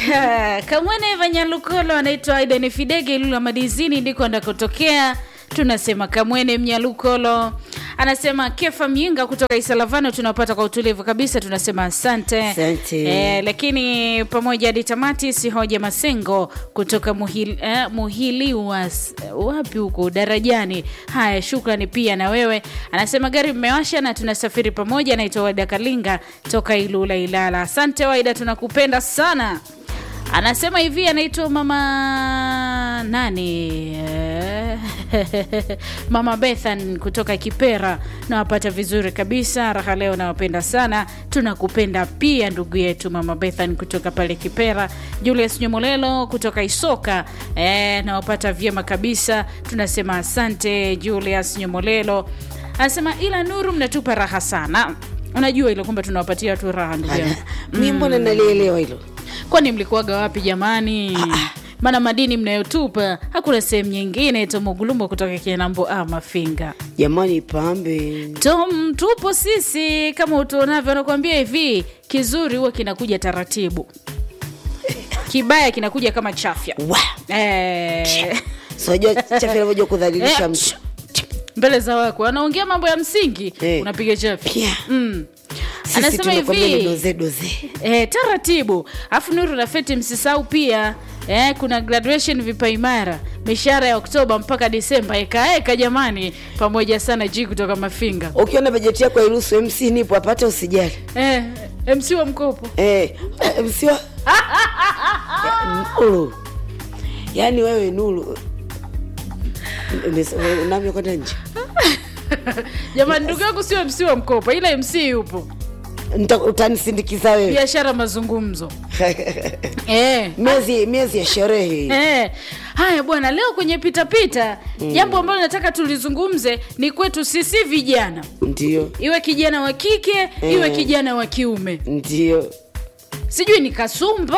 Kamwene Vanyalukolo anaitwa Aidan Fidege Ilula Madizini, ndiko andakotokea. Tunasema Kamwene Mnyalukolo anasema Kefa Myinga kutoka Isalavano, tunapata kwa utulivu kabisa, tunasema asante, Asante. Eh, lakini pamoja hadi tamati. Sihoja Masengo kutoka Muhili, eh, Muhili was, wapi huko darajani. Haya, shukrani pia na wewe. Anasema gari mmewasha na tunasafiri pamoja. Anaitwa Waida Kalinga toka Ilula Ilala. Asante Waida, tunakupenda sana. Anasema hivi, anaitwa mama nani Eh, mama Bethan kutoka Kipera, nawapata vizuri kabisa. Raha leo nawapenda sana, tunakupenda pia ndugu yetu mama Bethan kutoka pale Kipera. Julius Nyomolelo kutoka Isoka, eh, nawapata vyema kabisa, tunasema asante Julius Nyomolelo. Anasema ila Nuru, mnatupa raha sana. Unajua ile kwamba tunawapatia watu raha ndugu yangu. mi mbona nalielewa hilo Kwani mlikuwaga wapi jamani? Maana madini mnayotupa hakuna sehemu nyingine. Tomogulumbo kutoka Kinambo a Mafinga. jamani pambe Tom, tupo sisi kama utuonavyo. Anakuambia hivi, kizuri huwa kinakuja taratibu, kibaya kinakuja kama chafya Wa! eh, sinajua chafu inavyoja kudhalilisha eh, mtu mbele za wako anaongea mambo ya msingi Eh. unapiga chafya pia mm. sisi Anasema tunakwambia ni hivi doze doze eh, taratibu. Afu Nuru na Feti, msisahau pia eh, kuna graduation vipaimara, mishahara ya Oktoba mpaka Disemba, ekaeka jamani, pamoja sana ji kutoka Mafinga ukiona bajeti yako hairuhusu mc nipo apate usijali eh, MC wa mkopo eh, mc wa nuru yaani wewe nuru unavyo kwenda nje jamani, ndugu yangu sio MC wa mkopo, ila MC yupo Nita- utanisindikiza wewe biashara mazungumzo eh. miezi miezi ya sherehe Eh, haya bwana, leo kwenye pitapita jambo ambalo nataka tulizungumze ni kwetu sisi vijana, ndio iwe kijana wa kike iwe kijana wa kiume, ndio sijui ni kasumba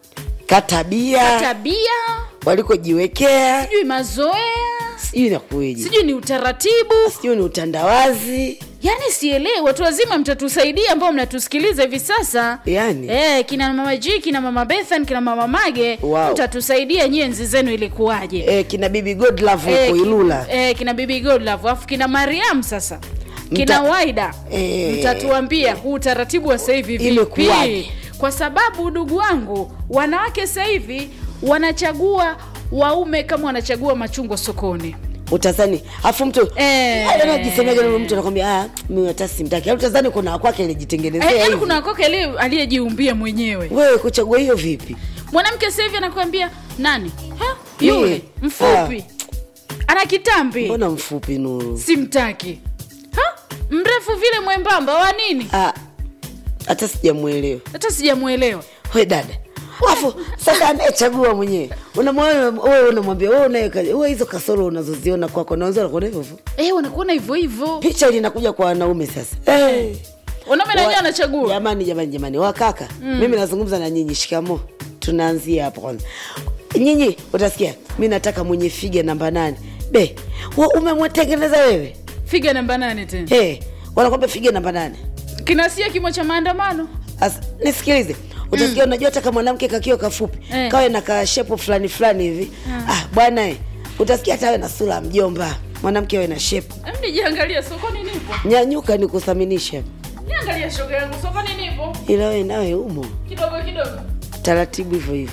katabia tabia walikojiwekea sijui mazoea sijui nakueje sijui ni utaratibu sijui ni utandawazi yani sielewi watu wazima mtatusaidia ambao mnatusikiliza hivi sasa yani Eh, kina mama G, kina mama Bethan, kina mama Mage Wow. mtatusaidia nyenzi zenu ilikuwaje? eh, kina bibi godlove Eh, huko ki- ilula eh, kina bibi Godlove, afu kina Mariam sasa kina Mta- Waida Eh. mtatuambia huu utaratibu wa sasa hivi vipi, Imekuwaje? kwa sababu ndugu wangu, wanawake sasa hivi wanachagua waume kama wanachagua machungwa sokoni. utazani afu mtu Eh. anajisemega na mtu anakwambia ah, mimi hata simtaki Yaani utazani kuna kwake alijitengenezea Eh, yaani hivi kuna koke aliye- aliyejiumbia mwenyewe. wewe kuchagua hiyo vipi Mwanamke sasa hivi anakuambia nani? Ha? Yeye. Yule mfupi ana kitambi, mbona mfupi nuru simtaki. Ha? Mrefu vile mwembamba wa nini? Ah, hata sijamwelewa Hata sijamuelewa. we dada afu sasa anayechagua mwenyewe unamwona wewe unamwambia wewe unaweka wewe hizo kasoro unazoziona kwako naweza nakuona hivyo hivyo Eh, wanakuona hivyo hivyo. picha linakuja kwa wanaume sasa hey. Wanaume na wenyewe anachagua. jamani jamani jamani wakaka mimi nazungumza na nyinyi shikamo tunaanzia hapo kwanza nyinyi utasikia mi nataka mwenye figa namba nane be wa- umemwetengeneza wewe Figa namba nane tena. hey, wanakwambia figa namba nane Kinasia kimo cha maandamano. As, nisikilize utasikia unajua hata kama mwanamke kakio kafupi Eh. kawe na kashepo fulani fulani hivi ah, bwana eh, utasikia hata awe na sura ya mjomba mwanamke awe na shepo Hem nijiangalie sokoni nipo. nyanyuka ni kuthaminisha Niangalie shoga yangu sokoni nipo. ila wewe nawe umo Kidogo kidogo. taratibu hivyo hivyo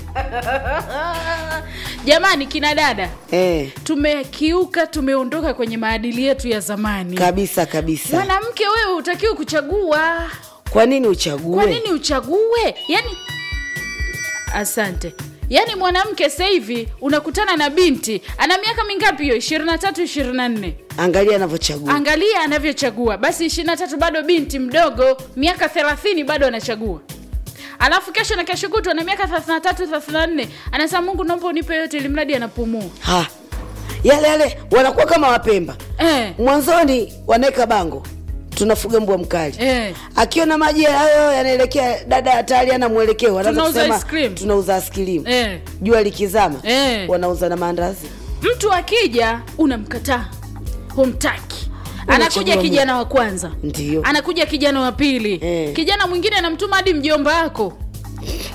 Jamani kina dada, eh, tumekiuka tumeondoka kwenye maadili yetu ya zamani. kabisa kabisa Mwanamke wewe hutakiwi kuchagua. kwa nini uchague Kwa nini uchague? Yaani asante. Yaani mwanamke sasa hivi unakutana na binti ana miaka mingapi hiyo? 23 24. angalia anavyochagua Angalia anavyochagua. Basi 23 bado binti mdogo, miaka 30 bado anachagua. Alafu kesho na kesho kutwa na miaka 33 34 anasema Mungu naomba unipe yote ili mradi anapumua. ha yale yale wanakuwa kama wapemba Eh. mwanzoni wanaweka bango tunafuga mbwa mkali Eh. akiona maji hayo yanaelekea dada hatari ana mwelekeo wanaanza Tunauza kusema, ice cream. tunauza askilimu Eh. jua likizama Eh. wanauza na maandazi Mtu akija unamkataa. Humtaki. anakuja Unachagua kijana wa kwanza Ndio. anakuja kijana wa pili Eh. kijana mwingine anamtuma hadi mjomba wako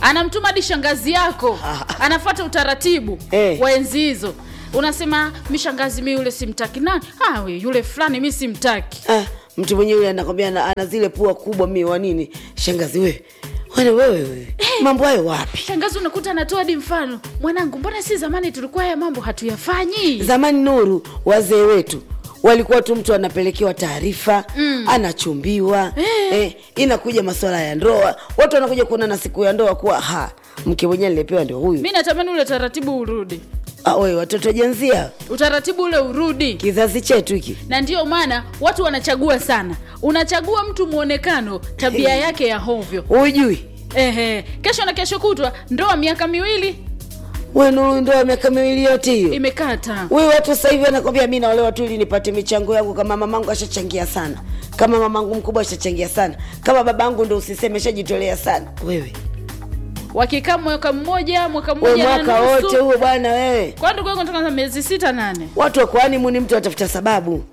anamtuma hadi shangazi yako anafata utaratibu Eh. wa enzi hizo unasema mi shangazi mi yule simtaki nani ah, we, yule fulani mi simtaki ah, mtu mwenyewe yule anakwambia ana, ana zile pua kubwa mi wa nini shangazi wewe wana wewe wewe mambo hayo wapi shangazi unakuta anatoa hadi mfano mwanangu mbona si zamani tulikuwa haya mambo hatuyafanyi zamani nuru wazee wetu walikuwa tu mtu anapelekewa taarifa mm. anachumbiwa Eh. eh, inakuja masuala ya ndoa watu wanakuja kuonana siku ya ndoa kuwa ha mke mwenyewe nilipewa ndio huyu mi natamani ule utaratibu urudi ah, we watoto jenzia utaratibu ule urudi kizazi chetu hiki na ndiyo maana watu wanachagua sana unachagua mtu mwonekano tabia yake ya hovyo hujui Ehe, kesho na kesho kutwa ndoa miaka miwili we nuru ndoa miaka miwili yote hiyo imekata we watu sasa hivi wanakwambia mi naolewa tu ili nipate michango yangu kama mamangu ashachangia sana kama mamangu mkubwa ashachangia sana kama babangu ndo usiseme shajitolea sana wewe wakikaa mwaka mmoja mwaka we mmoja na mwaka wote nusu huo bwana wewe kwa ndugu yangu nataka miezi sita nane watu wakoani muni mtu atafuta sababu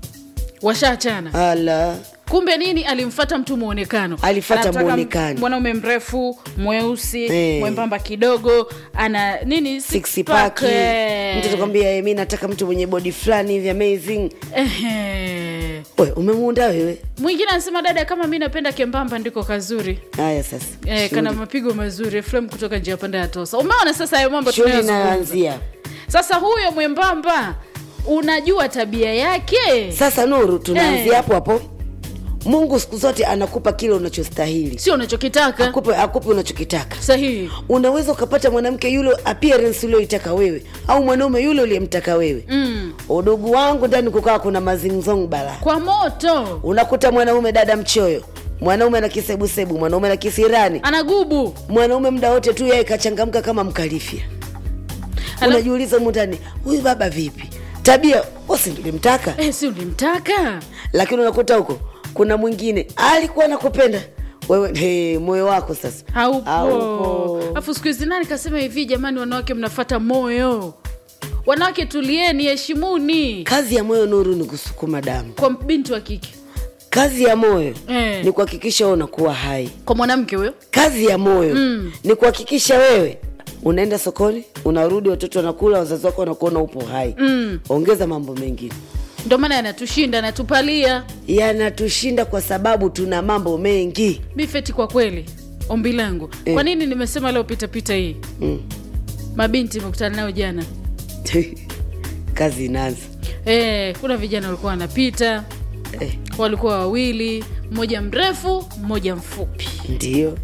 washaachana ala kumbe nini alimfata mtu mwonekano Alifuata Anataka muonekano. mwanaume mrefu mweusi Eh. mwembamba kidogo ana nini six six pack, pack eh. mtu atakwambia "Eh, mi nataka mtu mwenye body fulani hivi amazing Ehe. we umemuunda wewe mwingine anasema dada kama mi napenda kembamba ndiko kazuri haya sasa Eh, kana mapigo mazuri Efrem kutoka njia panda ya tosa umeona sasa hayo mambo shughuli tunayozungumza inayoanzia sasa huyo mwembamba unajua tabia yake sasa nuru tunaanzia Eh. hapo hapo mungu siku zote anakupa kile unachostahili sio unachokitaka akupe, akupe unachokitaka sahihi unaweza ukapata mwanamke yule appearance ulioitaka wewe au mwanaume yule uliyemtaka wewe mm. udugu wangu ndani kukaa kuna mazingzong bala kwa moto unakuta mwanaume dada mchoyo mwanaume na kisebusebu mwanaume na kisirani anagubu mwanaume muda wote tu yeye kachangamka kama mkalifia Ana- unajiuliza mundani huyu baba vipi tabia wasi tulimtaka eh, si ulimtaka lakini unakuta huko kuna mwingine alikuwa nakupenda wewe hey, moyo wako sasa haupo Haupo. afu siku hizi nani kasema hivi jamani wanawake mnafata moyo wanawake tulieni heshimuni kazi ya moyo nuru ni kusukuma damu kwa binti wa kike kazi ya moyo Eh. ni kuhakikisha wewe unakuwa hai kwa mwanamke huyo kazi ya moyo mm. ni kuhakikisha wewe unaenda sokoni unarudi watoto wanakula wazazi wako wanakuona upo hai mm. ongeza mambo mengine ndio maana yanatushinda yanatupalia yanatushinda kwa sababu tuna mambo mengi bifeti kwa kweli ombi langu Eh. kwa nini nimesema leo pitapita hii mm. mabinti imekutana nayo jana kazi inaanza e, kuna vijana walikuwa wanapita eh, walikuwa wawili mmoja mrefu mmoja mfupi ndio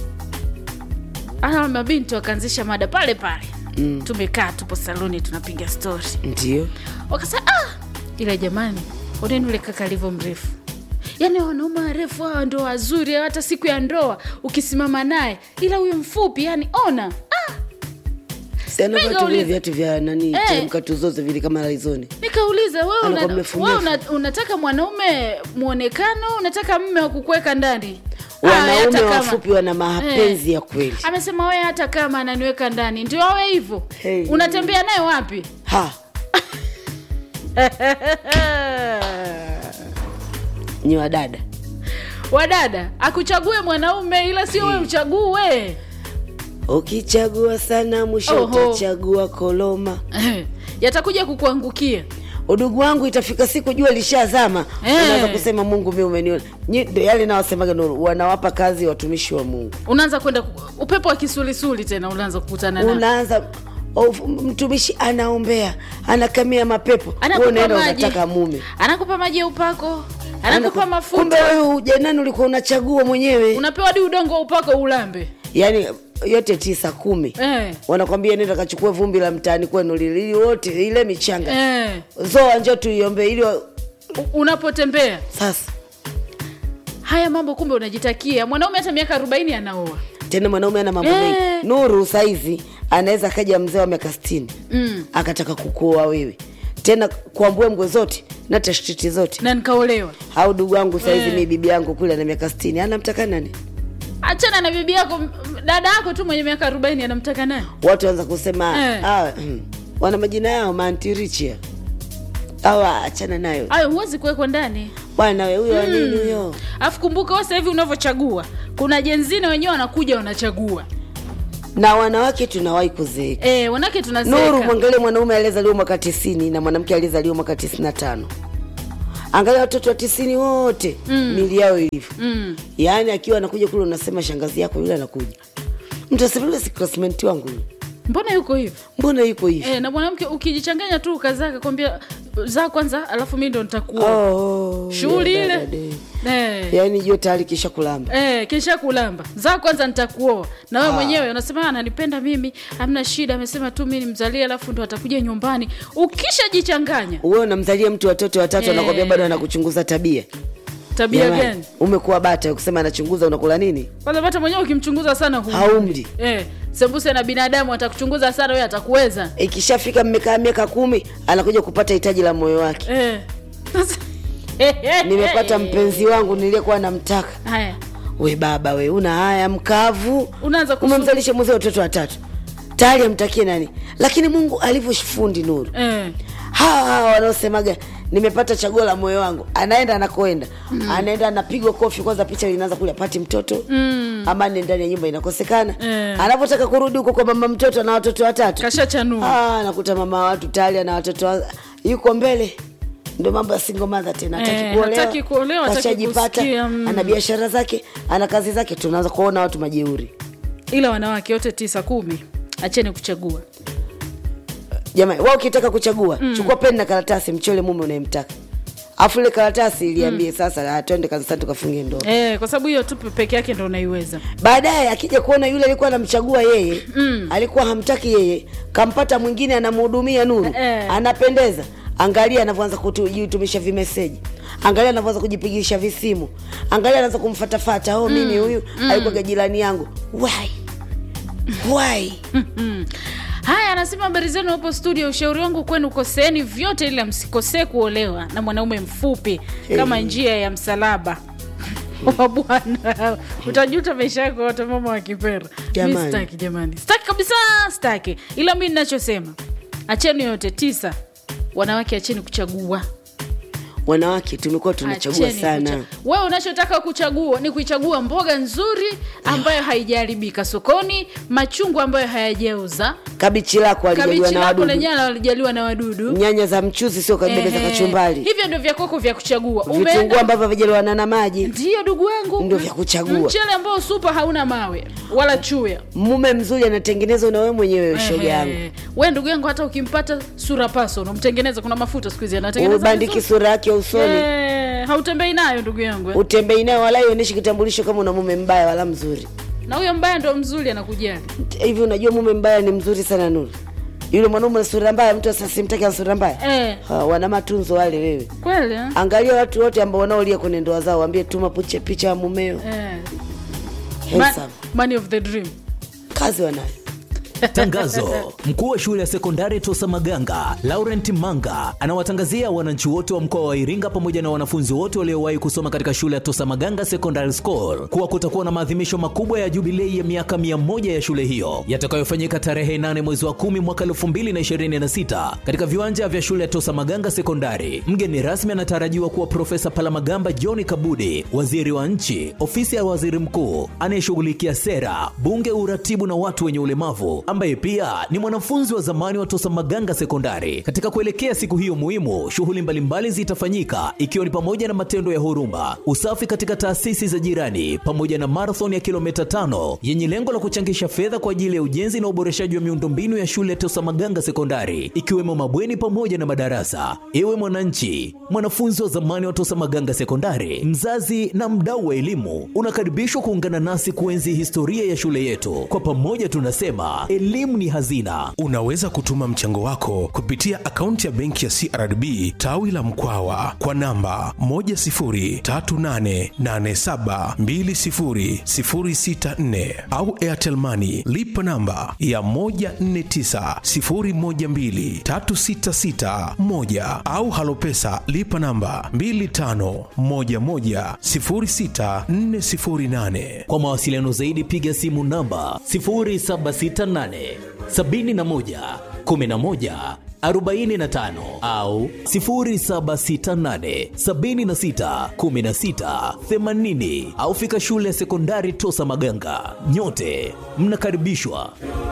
Hawa mabinti wakaanzisha mada pale pale Mm. tumekaa tupo saluni tunapiga stori ndio wakasema ah, ila jamani oneni ule kaka alivyo mrefu yaani wanaume warefu hawa ndo wazuri hata siku ya ndoa ukisimama naye ila huyu mfupi yani ona ah, sianavaa tu vile Nikauliza. viatu vya nani Eh. teremka tuzoze vile kama laizoni nikauliza wewe Anakuwa una, mrefu wewe mrefu. una, unataka mwanaume mwonekano unataka mme wa kukuweka ndani Ah, wanaume hata kama- wafupi wana mapenzi ya kweli amesema wewe hata kama ananiweka ndani ndio awe hivyo Hey. unatembea naye wapi ha ni wadada wadada akuchague mwanaume ila sio wewe uchague ukichagua sana mwisho Oho. utachagua koloma yatakuja kukuangukia udugu wangu itafika siku jua lishazama Eh. unaweza kusema mungu mi umeniona Nyi- ndo yale nawasemaga nuru wanawapa kazi watumishi wa mungu unaanza kwenda ku- upepo wa kisulisuli tena unaanza kukutana na unaanza of- mtumishi anaombea anakamia mapepo wewe anakupa unaenda maji unataka mume anakupa maji ya upako anakupa Anaku- mafuta kumbe wewe ujanani ulikuwa unachagua mwenyewe unapewa hadi udongo wa upako ulambe yaani yote tisa kumi eh. wanakwambia nenda kachukua vumbi la mtaani kwenu lili ili wote ile michanga Eh. zoa njo tuiombe ili wa- U- unapotembea sasa haya mambo kumbe unajitakia mwanaume hata miaka arobaini anaoa tena mwanaume ana mambo Eh. mengi nuru saizi anaweza akaja mzee wa miaka stini mm. akataka kukuoa wewe tena kwa mbwembwe zote na tashtiti zote na nikaolewa au dugu wangu saizi Eh. mi bibi yangu kule ana miaka stini anamtaka nani achana na bibi yako m- dada yako tu mwenye miaka arobaini anamtaka naye watu wanza kusema Eh. ah, hmm, wana majina yao mantirichia au achana nayo ayo huwezi kuwekwa ndani bwana we huyo wa nini huyo alafu kumbuka wewe sasa hivi unavyochagua kuna jenzine wenyewe wanakuja wanachagua na wanawake tunawahi kuzeeka eh, wanawake nuru tunazeeka mwangalie mwanaume aliyezaliwa mwaka tisini na mwanamke aliyezaliwa mwaka tisini na tano angalia watoto wa tisini wote mm. mili yao ilivyo mm. yaani akiwa anakuja kule unasema shangazi yako yule anakuja mtasema yule si classmate wangu yule. mbona yuko hivi mbona yuko hivi eh, na mwanamke ukijichanganya tu ukazaa kakwambia zaa kwanza alafu mi ndo nitakuwa oh, shughuli ya ile dada de. eh. yaani jua tayari kisha kulamba Eh, kisha kulamba zaa kwanza nitakuoa na wewe mwenyewe unasema "Ah, ananipenda mimi hamna shida amesema tu mi nimzalie alafu ndo atakuja nyumbani ukishajichanganya wewe unamzalia mtu watoto watatu Eh. anakwambia bado anakuchunguza tabia tabia Jamani, gani umekuwa bata kusema anachunguza unakula nini kwanza hata mwenyewe ukimchunguza sana hu haumri eh, sembuse na binadamu atakuchunguza sana wewe atakuweza ikishafika mmekaa miaka kumi anakuja kupata hitaji la moyo wake eh. Sasa- nimepata mpenzi wangu niliyekuwa namtaka haya we baba we una haya mkavu unaanza kusu- umemzalisha mwezi watoto watatu tayari amtakie nani lakini mungu alivyofundi nuru eh. hawa hawa wanaosemaga nimepata chaguo la moyo wangu anaenda anakoenda mm. anaenda anapigwa kofi kwanza picha linaanza kule apati mtoto mm. amani ndani ya nyumba inakosekana Eh. anapotaka kurudi huko kwa mama mtoto na watoto watatu kashachanua Ah, nakuta mama wa watu tayari ana watoto wa- yuko mbele ndo mambo ya single mother tena hataki Eh, kuolewa, hataki kuolewa, hataki kashajipata, kusikia, mm. ana biashara zake ana kazi zake tunaanza kuona watu majeuri ila wanawake wote tisa kumi acheni kuchagua jamani wa ukitaka kuchagua mm. chukua peni na karatasi mchole mume unayemtaka afu ile karatasi iliambie mm. sasa ah, twende kanisani tukafunge ndoa eh, kwa sababu hiyo tu peke yake ndo unaiweza baadaye akija kuona yule alikuwa anamchagua yeye mm. alikuwa hamtaki yeye kampata mwingine anamhudumia nuru Eh. anapendeza angalia anavyoanza kujitumisha vimeseji angalia anavyoanza kujipigisha visimu angalia anaanza kumfatafata oh, mimi huyu mm. alikuwa jirani yangu why why Mm. haya anasema habari zenu hapo studio ushauri wangu kwenu koseeni vyote ila msikosee kuolewa na mwanaume mfupi kama njia ya msalaba wa bwana utajuta maisha yako wote mama wa kipera mi Jamani. staki jamani staki kabisa staki ila mi ninachosema acheni yote tisa wanawake acheni kuchagua wanawake tumekuwa tunachagua Acheni sana kucha- wewe unachotaka kuchagua ni kuichagua mboga nzuri ambayo haijaharibika sokoni machungwa ambayo hayajauza kabichi lako alijaliwa kabichi na lako wadudu lenyewe walijaliwa na wadudu nyanya za mchuzi sio kabele za Ehe. kachumbari hivyo ndio vya kwako vya kuchagua vitunguu Umeenda- ambavyo vijaliwana na maji ndiyo ndugu wangu Ndio vya kuchagua. mchele ambao supa hauna mawe wala chuya mume mzuri anatengenezwa na wewe mwenyewe shoga yangu Ehe. we ndugu yangu hata ukimpata sura paso unamtengeneza kuna mafuta siku hizi anatengeneza ubandiki vizuri. sura yake usoni Eh, hautembei nayo ndugu yangu eh. utembei nayo wala ionyeshi kitambulisho kama una mume mbaya wala mzuri na huyo mbaya ndo mzuri anakujali hivi unajua mume mbaya ni mzuri sana nuru yule mwanaume na sura mbaya mtu asimtaki ana sura mbaya eh, ha, wana matunzo wale wewe kweli eh? angalia watu wote ambao wanaolia kwenye ndoa zao waambie tuma puche picha ya mumeo Eh. Ma- handsome money of the dream kazi wanayo Tangazo: mkuu wa shule ya sekondari Tosa Maganga Laurent Manga anawatangazia wananchi wote wa mkoa wa Iringa pamoja na wanafunzi wote waliowahi kusoma katika shule ya Tosa Maganga Secondary School kuwa kutakuwa na maadhimisho makubwa ya jubilei ya miaka 100 ya shule hiyo yatakayofanyika tarehe 8 mwezi wa 10 mwaka 2026 katika viwanja vya shule ya Tosa Maganga Sekondari. Mgeni rasmi anatarajiwa kuwa Profesa Palamagamba John Kabudi, waziri wa nchi, ofisi ya waziri mkuu anayeshughulikia sera, bunge, uratibu na watu wenye ulemavu, ambaye pia ni mwanafunzi wa zamani wa Tosa Maganga Sekondari. Katika kuelekea siku hiyo muhimu, shughuli mbalimbali zitafanyika ikiwa ni pamoja na matendo ya huruma, usafi katika taasisi za jirani, pamoja na marathon ya kilomita tano yenye lengo la kuchangisha fedha kwa ajili ya ujenzi na uboreshaji wa miundombinu ya shule ya Tosa Maganga Sekondari, ikiwemo mabweni pamoja na madarasa. Ewe mwananchi, mwanafunzi wa zamani wa Tosa Maganga Sekondari, mzazi na mdau wa elimu, unakaribishwa kuungana nasi kuenzi historia ya shule yetu. Kwa pamoja tunasema elimu ni hazina. Unaweza kutuma mchango wako kupitia akaunti ya benki ya CRDB tawi la Mkwawa kwa namba 10388720064 au Airtel Money lipa namba ya 1490123661 au Halopesa lipa namba 25110648. Kwa mawasiliano zaidi piga simu namba 0768 71 11 45 au 0768 76 16 80 au fika shule ya sekondari Tosa Maganga. Nyote mnakaribishwa.